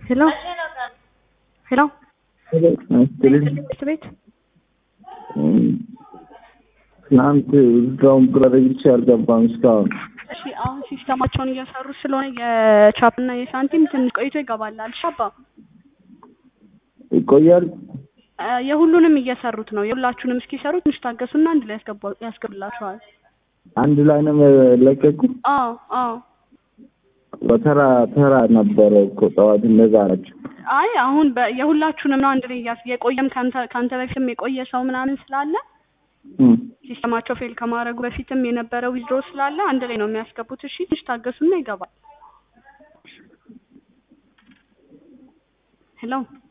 ሄሎ ሄሎ ትምህርት ቤት ትናንት እዛውን ብረግቼ አልገባም እስካሁን። እሺ አሁን ሲስተማቸውን እየሰሩ ስለሆነ የቻፕ እና የሳንቲም ትንሽ ቆይቶ ይገባል አልሻባ ይቆያል። የሁሉንም እየሰሩት ነው። የሁላችሁንም እስኪሰሩ ትንሽ ታገሱና አንድ ላይ ያስገባ- ያስገቡላችኋል። አንድ ላይ ነው ለቀቁ። አዎ አዎ። በተራ ተራ ነበረ እኮ ጠዋት እንደዛ ናቸው። አይ አሁን በ- የሁላችሁንም ነው አንድ ላይ እያስ- የቆየም ከአንተ ከአንተ በፊትም የቆየ ሰው ምናምን ስላለ ሲስተማቸው ፌል ከማድረጉ በፊትም የነበረ ዊዝድሮ ስላለ አንድ ላይ ነው የሚያስገቡት። እሺ ትንሽ ታገሱና ይገባል። ሄሎ